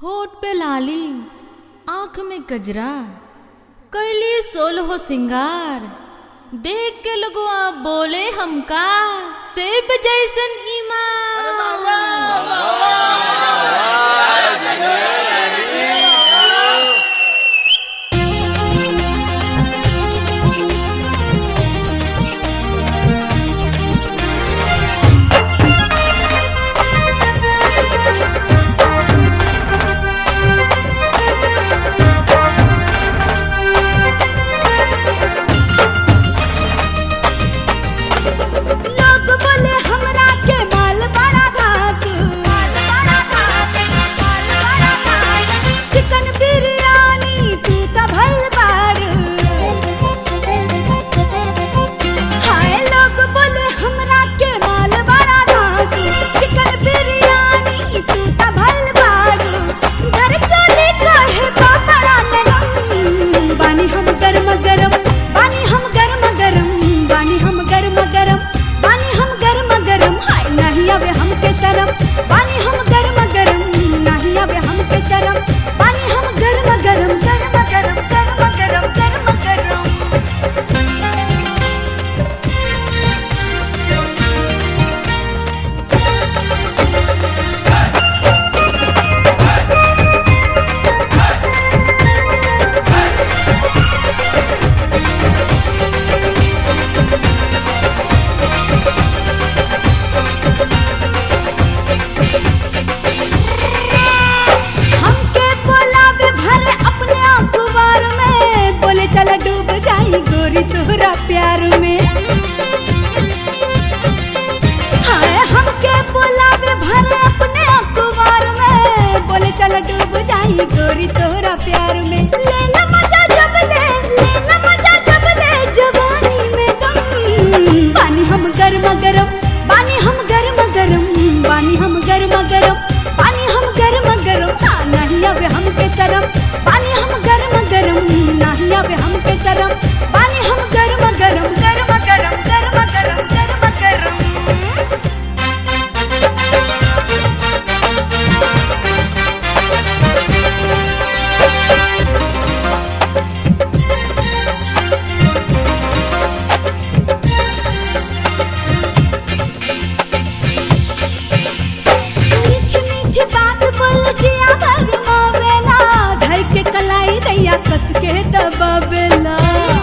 होठ पे लाली आंख में गजरा कैली सोलहो सिंगार देख के लोगवा बोले हमका सेब जैसन ईमान लोग बोले हमरा के माल बड़ा घास चिकन बिरयानी तू त भइल बाड़ हाय लोग बोले हमरा के माल बड़ा घास चिकन बिरयानी तू त भइल बाड़ घर चले कहे बड़ा नरम बानी हम गरम गरम बानी हम गरम गरम बानी हम गरम गरम बानी हम गरम गरम हाय नहीं आवे हमके शरम बानी हम गरम गरम नहीं आवे हमके शरम बानी हम गरम गरम गरम गरम गरम गरम गरम गरम हमके बोलावे भरे अपने अखबार में बोले चला डूब जाई गोरी तोहरा प्यार में हाय हमके बोलावे भरे अपने अखबार में बोले चला डूब जाई गोरी तोहरा प्यार में ले ला मजा जब ले ले ला मजा जब ले जवानी में दम पानी हम गरम गरम पानी हम गरम गरम पानी हम गरम गरम पानी हम गरम गरम हाँ नहीं आवे हमके शरम पानी हम गरम गरम नहीं आवे हमके शरम पानी हम गरम गरम गरम गरम गरम गरम गरम गरम मीठी मीठी बात बोल जिया भर मोवेला धई के कलाई दैया कस के दबावेला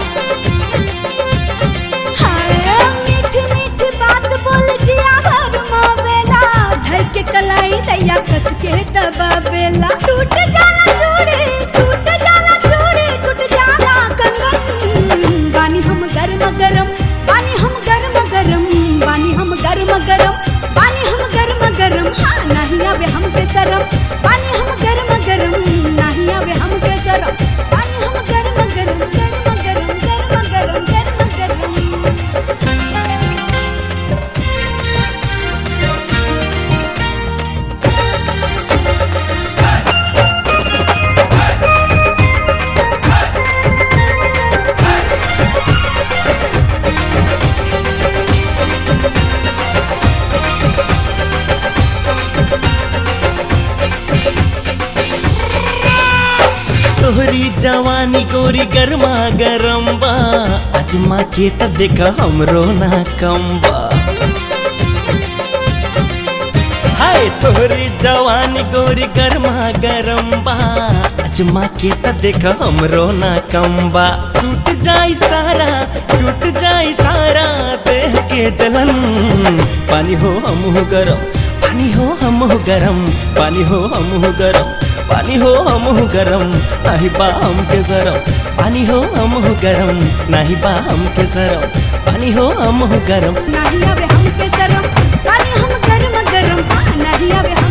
हाय मीठी मीठी बात बोल जिया भर मोवेला धई के कलाई दैया कस के दबावेला टूट जाला चूड़ी टूट जाला चूड़ी टूट जाला कंगन बानी हम गरम गरम बानी हम गरम गरम बानी हम गरम गरम बानी हम गरम गरम हाँ नहीं आवे हमके शरम बानी हम गरम गरम नहीं आवे हमके शरम बानी हम गरम गरम गरम गरम गरम गरम गरम गरम तोहरी जवानी गोरी गरमा गरम बा अजमा के त देख हमरो ना कम बा हाय तोहरी जवानी गोरी गरमा गरम बा अजमा के त देख हमरो ना कम बा छूट जाई सारा छूट जाई सारा देह के जलन पानी हो हम हो गरम पानी हो हम हो गरम पानी हो हम हो गरम पानी हो हम हो गरम नाही बा हमके सरम पानी हो हम हो गरम नाही बा हमके सरम पानी हो हम हो गरम नहीं आवे हमके शरम पानी हम गरम गरम हाँ नहीं आवे